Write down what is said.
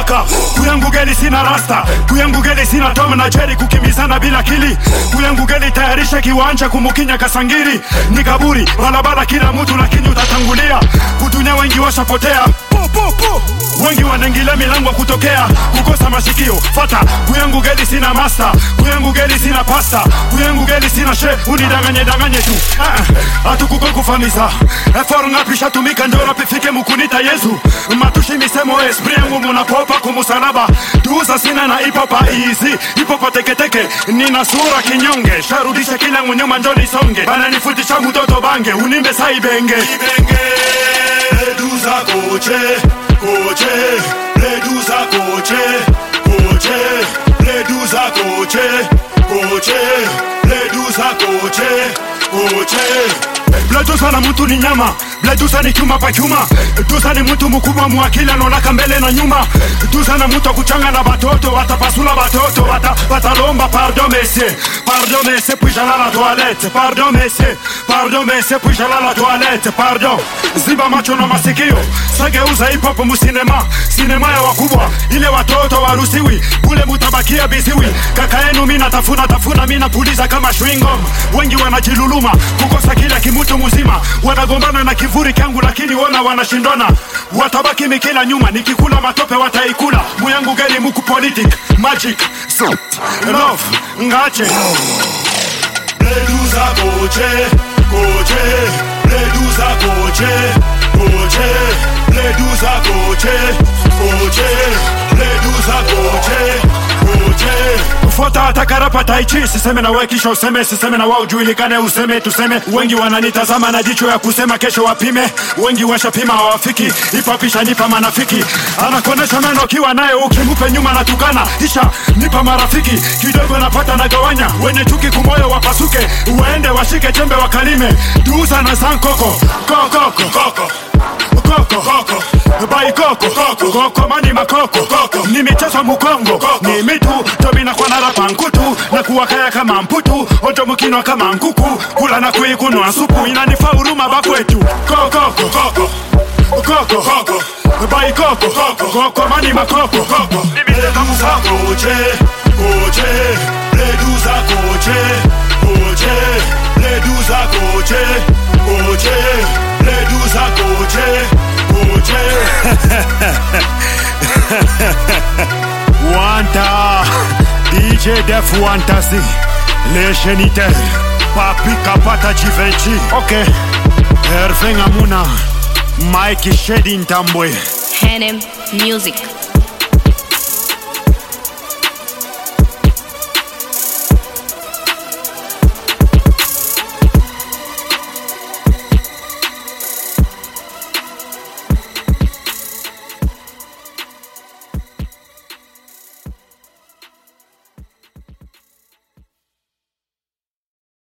waka kuyangu geli sina rasta kuyangu geli sina tom na jeri kukimbizana bila kili kuyangu geli tayarisha kiwanja kumukinya kasangiri ni kaburi barabara kila mtu lakini utatangulia kutunya wengi washapotea po, po, po. wengi wanaingilia milango kutokea kukosa mashikio fata kuyangu geli sina masta kuyangu geli sina pasta kuyangu geli sina she unidanganye danganye tu Ah, hatukuko kufamisa efor ngapi shatumika ndo rapifike mukunita yesu matushi misemo esprit yangu munapopa kumusalaba tuuza sina na ipopa easy ipopa teketeke nina sura kinyonge sharudisha kila nyuma ndo nisonge bananifutisha mutoto bange unimbe saibenge ibenge duza koche koche reduza koche koche reduza koche koche reduza koche koche Bledusa na mtu ni nyama, Bledusa ni chuma pa chuma. Dusa ni mtu mkubwa mwakili anaonaka mbele na nyuma. Dusa na mtu kuchanga na batoto, watapasula batoto, wata, watalomba pardon monsieur, pardon monsieur, puis j'allais à la toilette, pardon monsieur, pardon monsieur, puis j'allais à la toilette, pardon. Ziba macho na masikio, sageuza hip hop musinema, sinema ya wakubwa, ile watoto warusiwi, kule mutabakia biziwi. Kaka yenu mina tafuna tafuna, mina puliza kama chewing gum. Wengi wanajiluluma kukosa kila kimutu mzima, wanagombana na kivuri kangu, lakini wona wanashindana, watabaki mikila nyuma, nikikula matope wataikula. Muyangu gani muku politic magic so love ngache Reduza koche koche Reduza koche koche Reduza koche koche Reduza koche koche Fuata hata karapa taichi siseme na wewe kisha useme siseme na wao ujulikane useme tuseme wengi wananitazama na jicho ya kusema kesho wapime wengi washapima hawafiki ipapisha nipa manafiki anakonesha meno kiwa naye ukimupe nyuma na tukana isha nipa marafiki kidogo napata na gawanya wenye chuki kumoyo wapasuke uende washike chembe wakalime tuuza na sankoko kokoko koko koko koko bai koko koko koko mani makoko koko ni michezo mukongo ni mitu tomina kwa nara pankutu na kuwakaya kama mputu ojo mukinwa kama nkuku kula na kuikunwa supu inanifa huruma bakwetu kokoko koko koko koko bai koko koko koko mani makoko koko ni michezo mukongo koche koche reduza koche koche reduza koche koche reduza koche koche Wanta DJ Def Wantasi Les géniteurs Papi Kapata Givenchy Ok Hervé Ngamuna Mike Shedi Ntambwe Hanem Music.